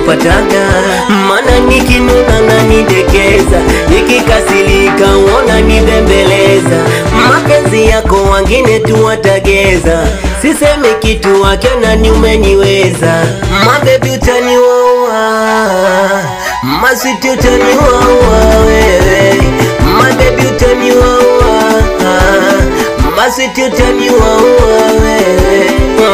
kupataga, mana nikinuna nanidekeza, nikikasirika uona nibembeleza. Mapenzi yako wangine tu watageza, sisemi kitu wake nani umeniweza. Mabebi utaniwaua, maswiti utaniwaua wewe, mabebi utaniwaua, maswiti utaniwaua wewe.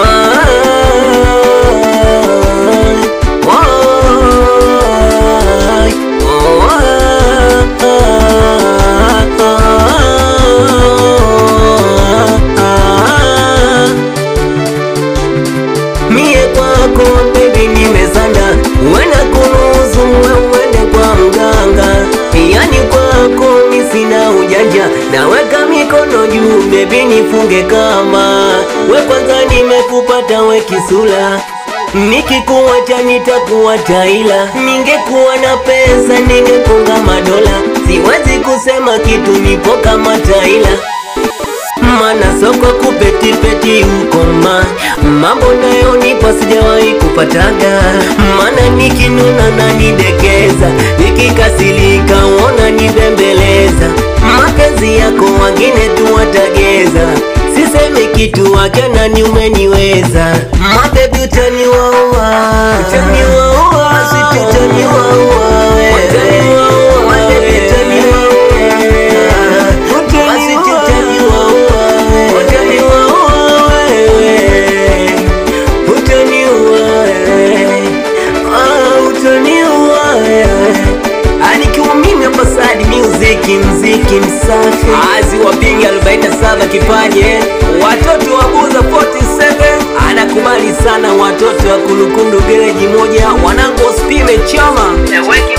Mie kwako baby nimezanda, wena kunuzu uende kwa mganga, yani kwako mi sina ujanja, naweka mikono juu baby nifunge kama we kwanza nimekupata we kisula Nikikuacha nitakuwa taila, ningekuwa na pesa ningepunga madola, siwezi kusema kitu, nipo kama taila mana soko kupetipeti ukoma mambo nayo nipo sijawahi kupataga, mana nikinuna nanidekeza, nikikasirika uona nibembeleza. Mapenzi yako wangine tu watageza, sisemi kitu wake nani umeniweza. Mabebi utaniwaua, utaniwaua, sweet utaniwaua wewe, mabebi utaniwaua, Maswiti utaniwaua wewe, utaniwaua wewe, utaniua wewe, ah, utaniua wewe. Anikiwa mimi hapa Sadi Music, mziki msafi, azi wapinga 47 kipaje, watoto wa Buza 47 anakubali sana, watoto wa Kulukundu gereji moja, wanangu wasipime chama